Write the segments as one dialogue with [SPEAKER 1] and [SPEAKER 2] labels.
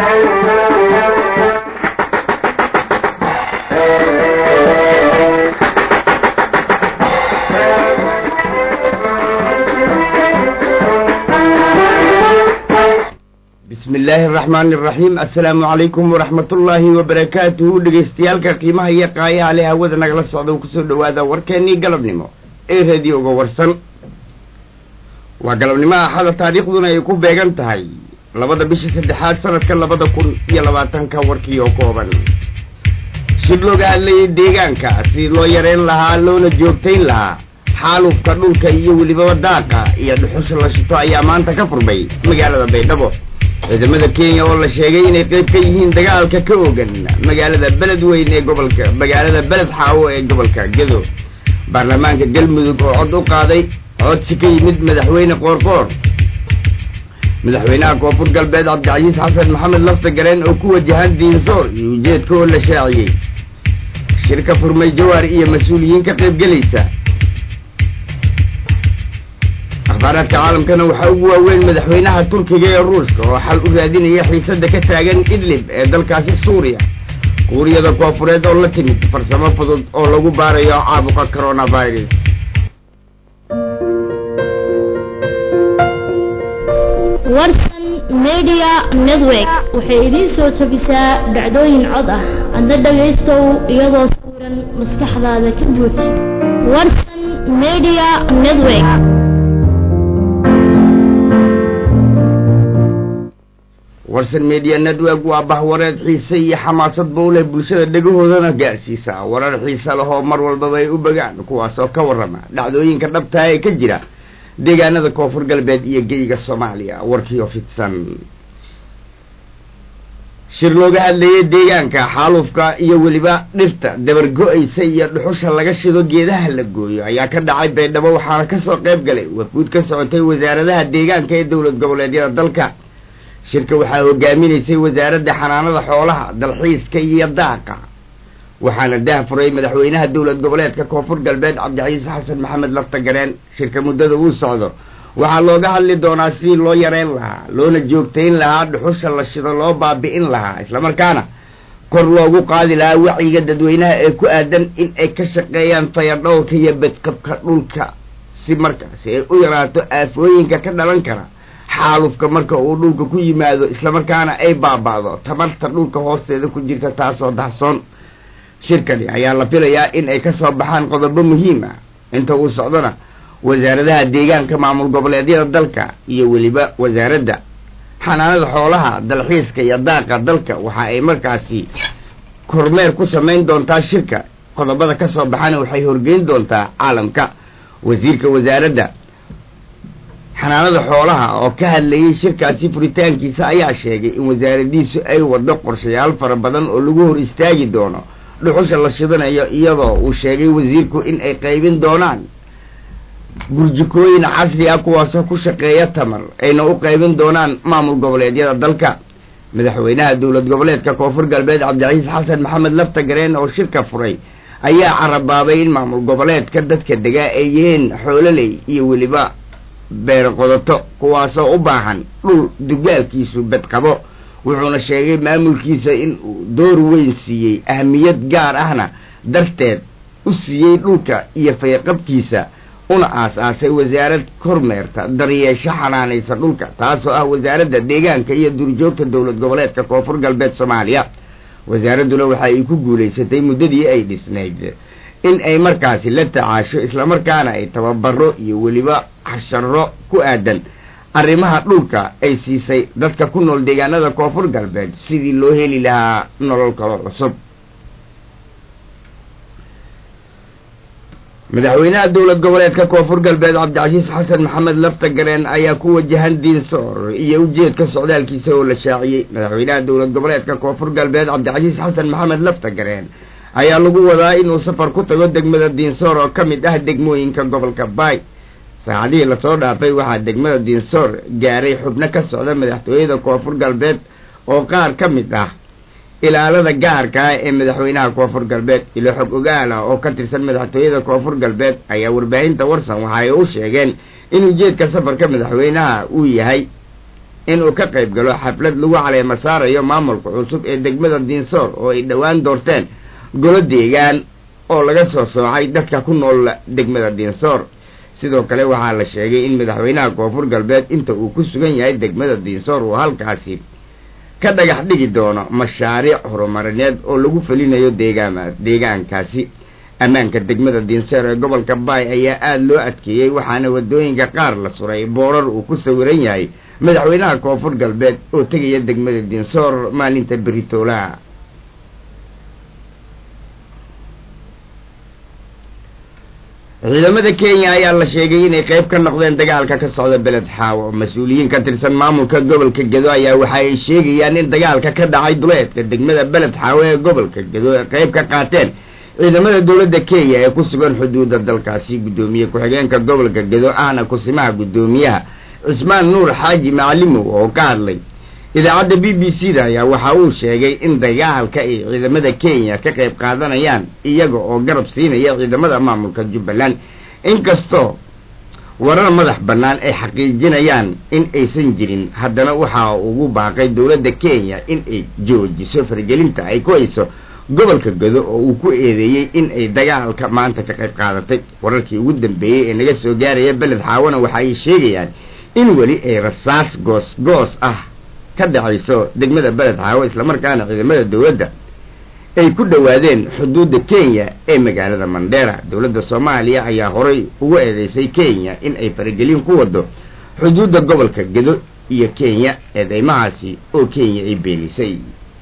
[SPEAKER 1] bismi illaahi araxmaani araxiim assalaamu calaykum waraxmatullaahi wabarakaatuhu dhegaystayaalka qiimaha iyo qaayaha leh hawada nagala socda kusoo dhowaada warkeennii galabnimo ee radioga warsan waa galabnimo axada taariikhduna ay ku beegan tahay labada bisha saddexaad sanadka labada kun iyo labaatanka warkii oo kooban shir looga hadlayay deegaanka si loo yareyn lahaa loona joogtayn lahaa xaalufka dhulka iyo welibaba daaqa iyo dhuxusha la shito ayaa maanta ka furmay magaalada baydhabo ciidamada kenya oo la sheegay inay qayb ka yihiin dagaalka ka ogan magaalada beledweyn ee gobolka magaalada beled xaawo ee gobolka gedo baarlamaanka galmudug oo cod u qaaday codsi ka yimid madaxweyne qoorqoor madaxweynaha koonfur galbeed cabdicasiis xasan maxamed lafta gareen oo ku wajahan diinsoor iyo ujeedka oo la shaaciyey shirka furmay jawaar iyo mas-uuliyiin ka qaybgelaysa akhbaaraadka caalamkana waxaa ugu waaweyn madaxweynaha turkiga ee ruushka oo xal u raadinaya xiisada ka taagan idlib ee dalkaasi suuriya kuuriyada koofureed oo la timid farsamo fudud oo lagu baarayo caabuqa coronavirus
[SPEAKER 2] warsan media network waxay idiin soo tabisaa dhacdooyin cod ah adna dhagaystow iyadoo sawiran maskaxdaada ka buuj warsan media network
[SPEAKER 1] warsan media network waa bahwareed xiise iyo xamaasad bowleh bulshada dhegahoodana gaarsiisa warar xiise lahoo mar walbaba ay u bogaan kuwaasoo ka warrama dhacdooyinka dhabtaa ee ka jira deegaanada koonfur galbeed iyo geyga soomaaliya warkiioo fidsan shir looga hadlayay deegaanka xaalufka iyo weliba dhirta dabargo-aysa iyo dhuxusha laga shido geedaha la gooyo ayaa ka dhacay baydhabo waxaana kasoo qayb galay wafuud ka socotay wasaaradaha deegaanka ee dowlad goboleedyada dalka shirka waxaa hogaaminaysay wasaaradda xanaanada xoolaha dalxiiska iyo daaqa waxaana dah furay madaxweynaha dowlad goboleedka koonfur galbeed cabdicasiis xasan maxamed lafta gareen shirka muddada uu socdo waxaa looga hadli doonaa sidii loo yareyn lahaa loona joogtayn lahaa dhuxusha la shido loo baabi'in lahaa islamarkaana kor loogu qaadi lahaa wacyiga dadweynaha ee ku aadan in ay ka shaqeeyaan fayadhowrka iyo badqabka dhulka si markaasi ay u yaraato aafooyinka ka dhalan kara xaalufka marka uu dhulka ku yimaado islamarkaana ay baaba'do tamarta dhulka hoosteeda ku jirta taasoo dahsoon shirkani ayaa la filayaa in ay ka soo baxaan qodobo muhiim ah inta uu socdona wasaaradaha deegaanka maamul goboleedyada dalka iyo weliba wasaaradda xanaanada xoolaha dalxiiska iyo daaqa dalka waxa ay markaasi kormeer ku samayn doontaa shirka qodobada ka soo baxana waxay horgeyn doontaa caalamka wasiirka wasaaradda xanaanada xoolaha oo ka hadlayay shirkaasi furitaankiisa ayaa sheegay in wasaaradiisu ay waddo qorshayaal fara badan oo lagu hor istaagi doono dhuxusha la shidanayo iyadoo uu sheegay wasiirku in ay qaybin doonaan gurjikooyin casri ah kuwaasoo ku shaqeeya tamar ayna u qaybin doonaan maamul goboleedyada dalka madaxweynaha dowlad goboleedka koonfur galbeed cabdicasiis xasan maxamed lafta gareen oo shirka furay ayaa carabaabay in maamul goboleedka dadka degaa ay yihiin xoololey iyo weliba beero qodato kuwaasoo u baahan dhul dugaalkiisu bedqabo wuxuuna sheegay maamulkiisa in uu door weyn siiyey ahamiyad gaar ahna darteed u siiyey dhulka iyo fayaqabkiisa una aas-aasay wasaarad kormeerta daryeesho xanaanaysa dhulka taasoo ah wasaaradda deegaanka iyo duurjoogta dowlad goboleedka koonfur galbeed soomaaliya wasaaradduna waxa ay ku guulaysatay muddadii ay dhisnayd in ay markaasi la tacaasho islamarkaana ay tababaro iyo weliba xasharo ku aadan arrimaha dhulka ay siisay dadka ku nool deegaanada koonfur galbeed sidii loo heli lahaa nolol kalo cusub madaxweynaha dowlad goboleedka koonfur galbeed cabdicasiis xasan maxamed lafta gareen ayaa ku wajahan diinsoor iyo ujeedka socdaalkiisa oo la shaaciyey madaxweynaha dowlad goboleedka koonfur galbeed cabdicasiis xasan maxamed lafta gareen ayaa lagu wadaa inuu safar ku tago degmada diinsoor oo ka mid ah degmooyinka gobolka baay saacadihii lasoo dhaafay waxaa degmada diinsoor gaaray xubno ka socda madaxtooyada koonfur galbeed oo qaar ka mid ah ilaalada gaarka ah ee madaxweynaha koonfur galbeed ilo xog ogaal ah oo ka tirsan madaxtooyada koonfur galbeed ayaa warbaahinta warsan waxa ay u sheegeen in ujeedka safarka madaxweynaha uu yahay inuu ka qayb galo xaflad lagu caleema saarayo maamulka cusub ee degmada diinsoor oo ay dhowaan doorteen golo deegaan oo laga soo soocay dadka ku nool degmada diinsoor sidoo kale waxaa la sheegay in madaxweynaha koonfur galbeed inta uu ku sugan yahay degmada diinsoor uu halkaasi ka dhagax dhigi doono mashaariic horumarineed oo lagu felinayo deegaama deegaankaasi ammaanka degmada diinsoor ee gobolka baay ayaa aada loo adkeeyey waxaana wadooyinka qaar la suray boorar uu ku sawiran yahay madaxweynaha koonfur galbeed oo tegaya degmada diinsoor maalinta beritoolaha ciidamada kenya ayaa la sheegay inay qayb ka noqdeen dagaalka ka socda beled xaawo mas-uuliyiin ka tirsan maamulka gobolka gedo ayaa waxa ay sheegayaan in dagaalka ka dhacay duleedka degmada beled xaawo ee gobolka gedo ay qayb ka qaateen ciidamada dowladda kenya ee ku sugan xuduudda dalkaasi guddoomiye ku-xigeenka gobolka gedo ahna kusimaha guddoomiyaha cismaan nuur xaaji macalimow oo ka hadlay idaacadda b b c da ayaa waxa uu sheegay in dagaalka ay ciidamada kenya ka qayb qaadanayaan iyaga oo garab siinaya ciidamada maamulka jubbaland inkastoo warar madax bannaan ay xaqiijinayaan in aysan jirin haddana waxaa ugu baaqay dowladda kenya in ay joojiso fargelinta ay ku hayso gobolka gado oo uu ku eedeeyey in ay dagaalka maanta ka qayb qaadatay wararkii ugu dambeeyey ee naga soo gaaraya beled xaawana waxa ay sheegayaan in weli ay rasaas goos goos ah ka dhacayso degmada beled xaawo islamarkaana ciidamada dowladda ay ku dhowaadeen xuduudda kenya ee magaalada mandheera dowladda soomaaliya ayaa horay ugu eedeysay kenya in ay faragelin ku wado xuduudda gobolka gedo iyo kenya eedeymahaasi oo kenya ay beenisay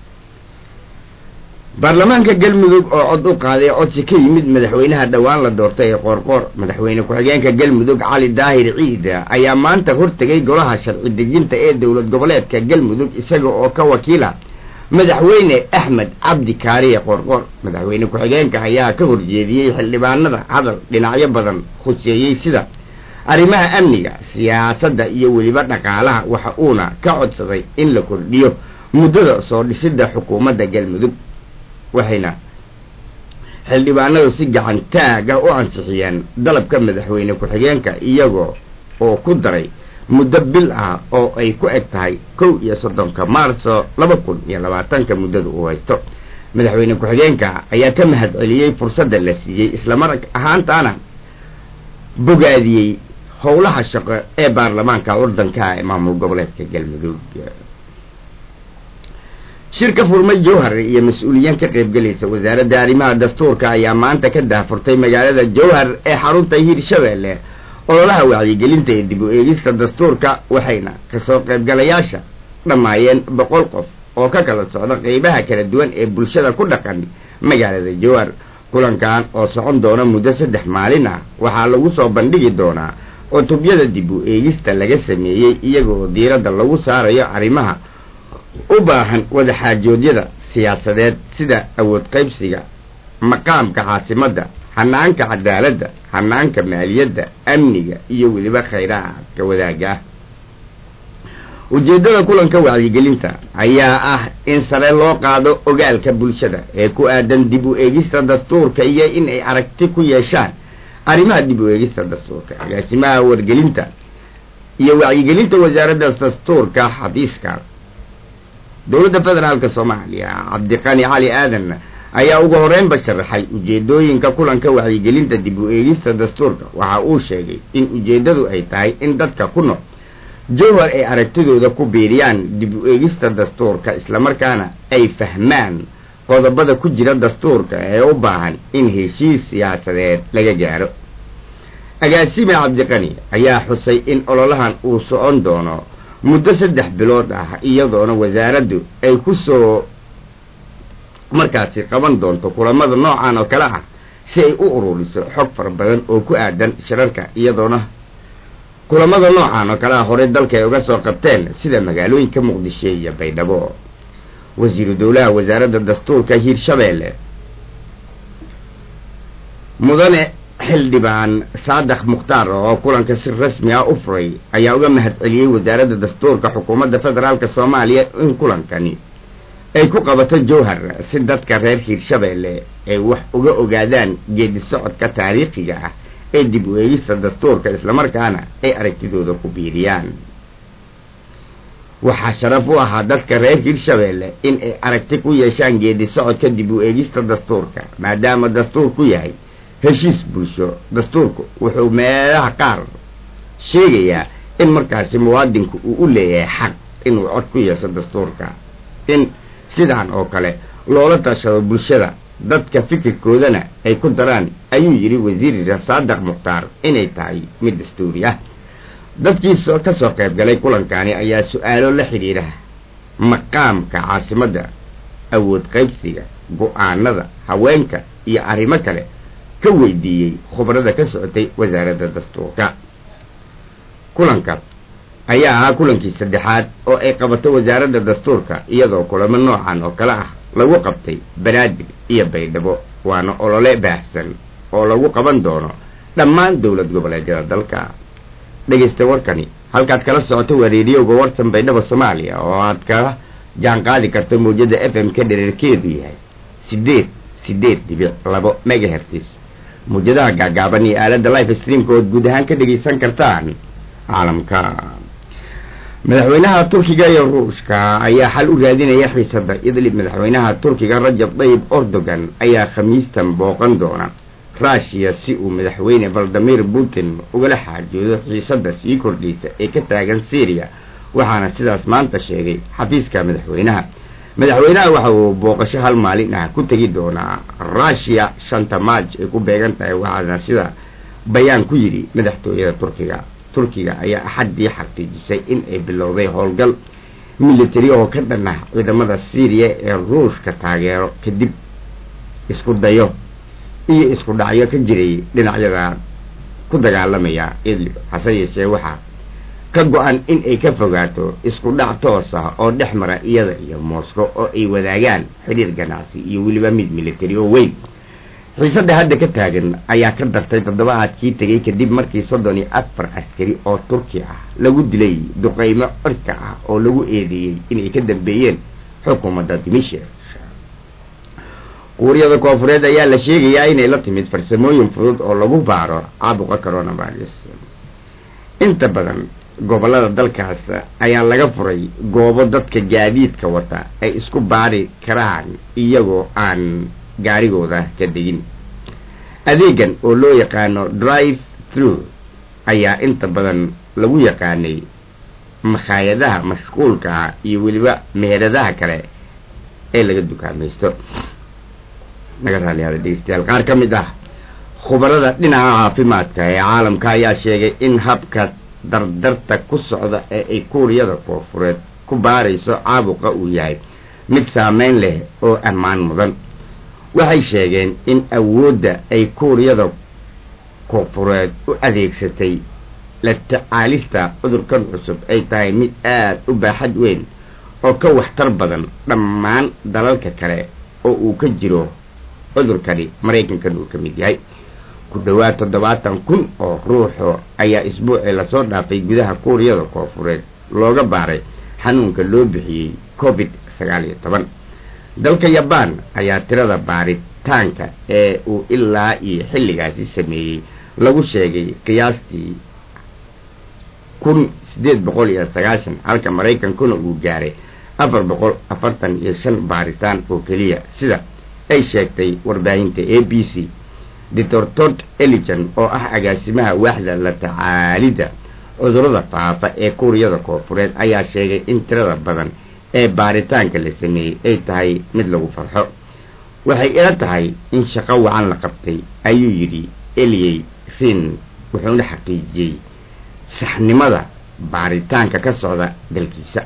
[SPEAKER 1] baarlamaanka galmudug oo cod u qaaday codsi ka yimid madaxweynaha dhowaan la doortay ee qoorqoor madaxweyne ku-xigeenka galmudug cali daahir ciida ayaa maanta hortegay golaha sharci dejinta ee dowlad goboleedka galmudug isaga oo ka wakiila madaxweyne axmed cabdi kaariye qoorqoor madaxweyne ku-xigeenka ayaa ka horjeediyey xildhibaanada hadal dhinacyo badan khuseeyey sida arrimaha amniga siyaasadda iyo weliba dhaqaalaha waxa uuna ka codsaday in la kordhiyo muddada soo dhisidda xukuumadda galmudug waxayna xildhibaanadu si gacan taag ah u ansixiyeen dalabka madaxweyne ku-xigeenka iyagoo oo ku daray muddo bil ah oo ay ku eg tahay kow iyo soddonka maarso laba kun iyo labaatanka muddada uu haysto madaxweyne ku-xigeenka ayaa ka mahad celiyey fursadda la siiyey islamar ahaantaana bogaadiyey howlaha shaqo ee baarlamaanka waddanka ee maamul goboleedka galmudug shirka furmay jowhar iyo mas-uuliyiin ka qaybgelaysa wasaaradda arrimaha dastuurka ayaa maanta ka daahfurtay magaalada jowhar ee xarunta hiirshabeelle ololaha wacyigelinta ee dib u eegista dastuurka waxayna kasoo qaybgalayaasha dhammaayeen boqol qof oo ka kala socda qeybaha kala duwan ee bulshada ku dhaqan magaalada jowhar kulankan oo socon doona muddo saddex maalin ah waxaa lagu soo bandhigi doonaa cutubyada dib u eegista laga sameeyey iyagaoo diiradda lagu saarayo arrimaha u baahan wadaxaajoodyada siyaasadeed sida awood qaybsiga maqaamka caasimadda hanaanka cadaaladda hanaanka maaliyadda amniga iyo weliba khayraadka wadaagga ah ujeeddada kulanka wacyigelinta ayaa ah in sare loo qaado ogaalka bulshada ee ku aadan dib u eegista dastuurka iyo in ay aragti ku yeeshaan arrimaha dib u eegista dastuurka agaasimaha wargelinta iyo wacyigelinta wasaaradda dastuurka xafiiska dowladda federaalka soomaaliya cabdiqani cali aadan ayaa ugu horeynba sharaxay ujeedooyinka kulanka wacyigelinta dib u eegista dastuurka waxa uu sheegay in ujeeddadu ay tahay in dadka ku nool jowhar ay aragtidooda ku biiriyaan dib u eegista dastuurka islamarkaana ay fahmaan qodobada ku jira dastuurka ee u baahan in heshiis siyaasadeed laga gaaro agaasime cabdiqani ayaa xusay in ololahan uu socon doono muddo saddex bilood ah iyadoona wasaaraddu ay ku soo markaasi qaban doonto kulamada noocan oo kale ah si ay u ururiso xog fara badan oo ku aadan shirarka iyadoona kulamada noocan oo kale ah horey dalka ay uga soo qabteen sida magaalooyinka muqdisho iyo baydhabo wasiiru dowlaha wasaaradda dastuurka hiirshabeelle mudane xildhibaan saadax mukhtaar oo kulanka si rasmi ah u furay ayaa uga mahad celiyey wasaaradda dastuurka xukuumadda federaalk soomaaliya in kulankani ay ku qabato jowhar si dadka reer hiirshabeelle ay wax uga ogaadaan geedi socodka taariikhiga ah ee dib u eegista dastuurka islamarkaana ay aragtidooda ku biiriyaan waxaa sharaf u ahaa dadka reer hirshabeelle in ay aragti ku yeeshaan geedi socodka dib u eegista dastuurka maadaama dastuurku yahay heshiis bulsho dastuurku wuxuu meelaha qaar sheegayaa in markaasi muwaadinku uu u leeyahay xaq inuu cod ku yeesho dastuurka in sidaan oo kale loola tashado bulshada dadka fikirkoodana ay ku daraan ayuu yidhi wasiir saadaq mukhtaar inay tahay mid dastuuri ah dadkii soo ka soo qayb galay kulankani ayaa su-aalo la xidhiidha maqaamka caasimadda awood qaybsiga go-aanada haweenka iyo arrimo kale ka weydiiyey khubarada ka socotay wasaaradda dastuurka kulanka ayaa ahaa kulankii saddexaad oo ay qabato wasaaradda dastuurka iyadoo kulamo noocan oo kale ah lagu qabtay banaadir iyo baydhabo waana olole baahsan oo lagu qaban doono dhammaan dowlad goboleedyada dalka dhegaysta warkani halkaad kala socoto waa reediyoga warsan baydhabo soomaaliya oo aad kala jaan qaadi karto mawjada f m ka dhererkeedu yahay siddeed siddeed dhibic labo megahertis mawjadaha gaagaaban iyo aaladda life streamka ood guud ahaan ka dhegaysan kartaan caalamka madaxweynaha turkiga iyo ruushka ayaa xal u raadinaya xiisada idlib madaxweynaha turkiga rajab tayyib erdogan ayaa khamiistan booqan doona rushia si uu madaxweyne valdimir putin ugala xaajoodo xiisada sii kordhaysa ee ka taagan syriya waxaana sidaas maanta sheegay xafiiska madaxweynaha madaxweynaha waxa uu booqasho hal maalin ah ku tegi doonaa rushia shanta maaj ay ku beegan tahay waxaana sida bayaan ku yidhi madaxtooyada turkiga turkiga ayaa axaddii xaqiijisay in ay bilowday howlgal military oo ka dhan ah ciidamada syriya ee ruushka taageero kadib isku dayo iyo isku dhacyo ka jiray dhinacyada ku dagaalamaya idlib hase yeeshee waxaa ka go-an in ay ka fogaato isku dhac toos ah oo dhex mara iyada iyo moscow oo ay wadaagaan xidhiir ganacsi iyo weliba mid military oo weyn xiisadda hadda ka taagan ayaa ka dartay toddobaadkii tegay kadib markii soddon iyo afar askari oo turki ah lagu dilay duqeymo cirka ah oo lagu eedeeyey inay ka dambeeyeen xukuumadda dimishia kuuriyada koofureed ayaa la sheegayaa inay la timid farsamooyin fudud oo lagu baaro caabuqa coronavirus inta badan gobollada dalkaas ayaa laga furay goobo dadka gaadiidka wata ay isku baari karaan iyagoo aan gaarigooda ka degin adeegan oo loo yaqaano drive through ayaa inta badan lagu yaqaanay makhaayadaha mashquulka ah iyo weliba meheradaha kale ee laga dukaamaysto naga raaliyaada dhegeystayaal qaar ka mid ah khubarada dhinaca caafimaadka ee caalamka ayaa sheegay in habka dardarta ku socda ee ay kuuriyada koofureed ku baarayso caabuqa uu yahay mid saameyn leh oo ammaan mudan waxay sheegeen in awoodda ay kuuriyada koofureed u adeegsatay la tacaalista cudurkan cusub ay tahay mid aada u baaxad weyn oo ka waxtar badan dhammaan dalalka kale oo uu ka jiro cudurkani maraykankan uu ka mid yahay ku dhowaad toddobaatan kun oo ruuxo ayaa isbuucii lasoo dhaafay gudaha kuuriyada koofureed looga baaray xanuunka loo bixiyey covid sagaal iyo toban dalka yabaan ayaa tirada baaritaanka ee uu ilaa iyo xilligaasi sameeyey lagu sheegay qiyaastii kun siddeed boqol iyo sagaashan halka maraykankuna uu gaaray afar boqol afartan iyo shan baaritaan oo keliya sida ay sheegtay warbaahinta a b c doctor tod eligan oo ah agaasimaha waaxda la tacaalidda cudurada faafa ee kuuriyada koofureed ayaa sheegay in tirada badan ee baaritaanka la sameeyey ay tahay mid lagu farxo waxay ila tahay in shaqo wacan la qabtay ayuu yidhi eliyey rin wuxuuna xaqiijiyey saxnimada baaritaanka ka socda dalkiisa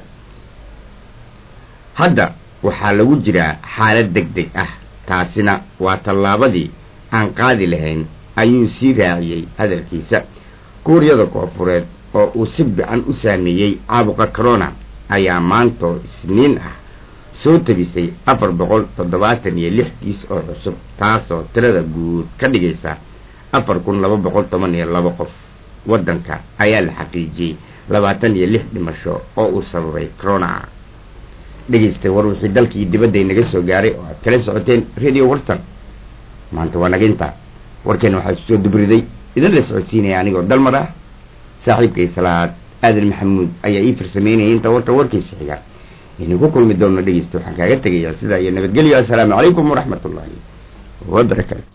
[SPEAKER 1] hadda waxaa lagu jiraa xaalad deg deg ah taasina waa tallaabadii aan qaadi lahayn ayuu sii raaciyey hadalkiisa kuuriyada koofureed oo uu si fican u saameeyey caabuqa corona ayaa maantoo isniin ah soo tabisay afar boqol toddobaatan iyo lix kiis oo cusub taasoo tirada guud ka dhigaysa afar kun laba boqol toban iyo laba qof waddanka ayaa la xaqiijiyey labaatan iyo lix dhimasho oo uu sababay corona dhegaystay war wixii dalkii dibadday naga soo gaaray oo aad kala socoteen radio warsan maanta waa naga intaa warkeena waxaa soo dubriday idin la socodsiinaya anigoo dalmar ah saaxiibkay salaad aadan maxamuud ayaa ii farsameynayay inta warka warkiisa xiga aynu ku kulmi doonno dhegeysta waxaan kaaga tegayaa sidaa iyo nabadgelyo assalaamu calaykum waraxmat ullaahi wabarakaatu